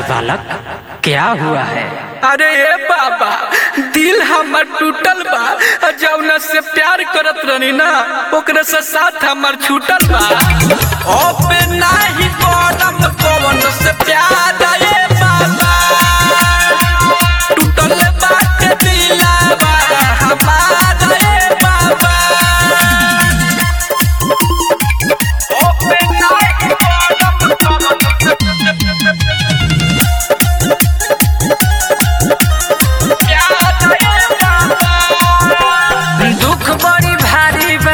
बालक क्या हुआ है अरे ए बाबा दिल हमर टूटल बा और जौना से प्यार करत रहनी ना ओकरे से साथ हमर छूटल बा अब नाही करम कौन से प्यार ए बाबा टूटल बा के दिलवा हमार ए बाबा अब नाही करम कौन दुख बड़ी भारी बा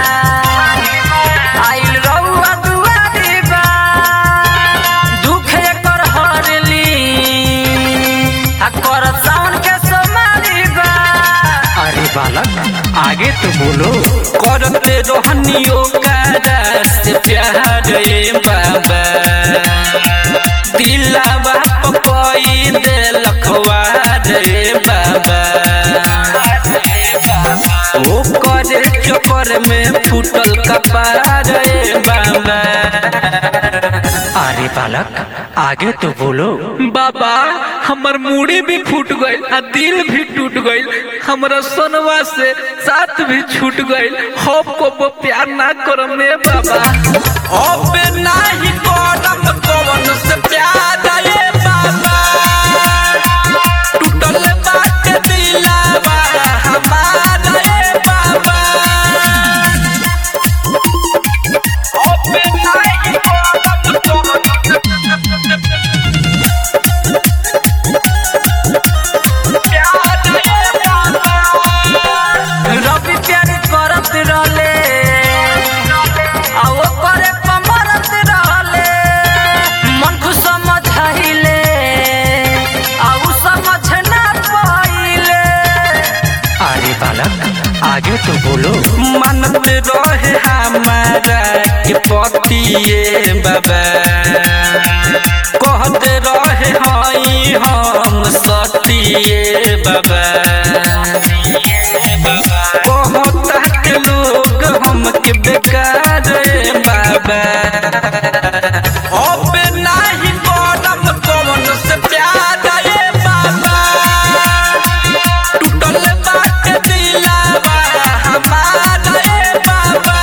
आइल रउआ दुआरी बा दुख एकर हरली आ कर सावन के सोमारी बा अरे बालक आगे तो बोलो करते रोहनियो कारा से प्यार रे बाबा दिलावा पपई दे लखवा रे बाबा ओ करे चक्कर में फूटल कपार रे बाबा अरे बालक आगे तो बोलो बाबा हमर मूड़ी भी फूट गईल आ दिल भी टूट गईल हमरा सोनवा से साथ भी छूट गईल हम को वो प्यार ना करम रे बाबा अब नाही करम कौन से प्यार रे बाबा टूटल बात दिलावा हमार रे बाबा अब नाही करम कौन रवि प्यार करत रहले आ वो करे कमरत रहले मन को समझाइले आ उ समझ ना पाइले अरे बालक आगे तो बोलो मानत रहे हमारा के पतिए बाबा कहते रहे हई हम सतिए बाबा कहता के लोग हमके बेकार रे बाबा अब नाही करम कौन से प्यार रे बाबा टूटल बात दिलावा हमार रे बाबा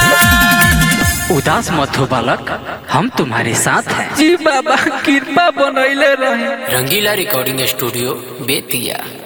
उदास मत हो बालक हम तुम्हारे साथ हैं जी बाबा कृपा बनैले रहे रंगीला रिकॉर्डिंग स्टूडियो बेतिया